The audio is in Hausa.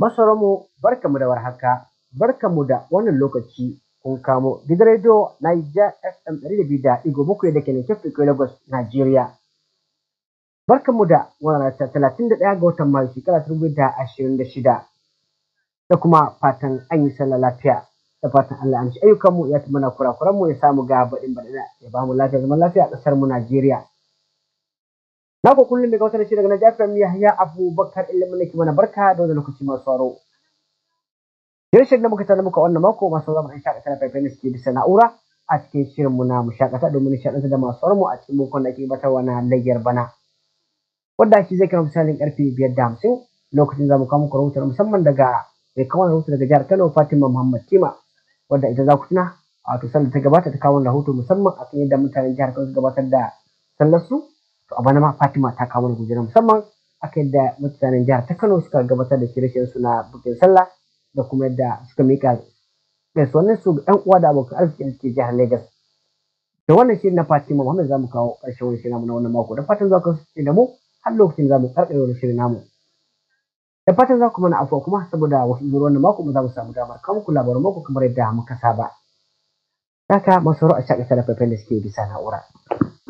Masauramu barkamu da warhaka, barkamu da wannan lokaci kun kamo gidan rediyo Niger FM ɗari da biyu da ɗigo bakwai da ke nan Kefi Lagos, Najeriya. Barkamu da wannan ta talatin da ɗaya ga watan Mayu shekara ta dubu da ashirin da shida. Da kuma fatan an yi sallah lafiya. Da fatan Allah amshi ayyukanmu ya mana kurakuranmu ya samu ga baɗin baɗina ya ba mu lafiya zaman lafiya a ƙasar mu Najeriya. Na ku kullum daga wata shida daga Niger FM Yahya Abubakar ilimin nake mana barka da wannan lokaci masu sauraro. Shirin da muka tana muka wannan mako masu zama an shakata da faifai suke bisa na'ura a cikin shirinmu na mu shakata domin nishaɗantar da masu mu a cikin bukon da ake gabatarwa na layyar bana. Wanda shi zai kama misalin karfe biyar da hamsin lokacin za mu kawo muku rahoton musamman daga mai kawo rahoto daga jihar Kano Fatima Muhammad Tima wadda ita za ku tuna a wato sallar ta gabata ta kawo rahoto musamman akan yadda mutanen jihar Kano su gabatar da sallar su to a bana ma Fatima ta kawo mana gujera musamman akan yadda mutanen jihar ta Kano suka gabatar da shirye-shiryen su na bukin sallah da kuma yadda suka mika gaisuwannin su ga uwa da abokan arziki da suke jihar Lagos. Da wannan shirin na Fatima Muhammad za mu kawo ƙarshen wani shirin namu na wannan mako da fatan za ku kasance da mu har lokacin za mu karɓe wani shirin namu. Da fatan za ku mana afuwa kuma saboda wasu zuwa wannan mako mu za mu samu damar kawo muku labarin mako kamar yadda muka saba. Haka masu a shakata da faifan da suke bisa na'ura.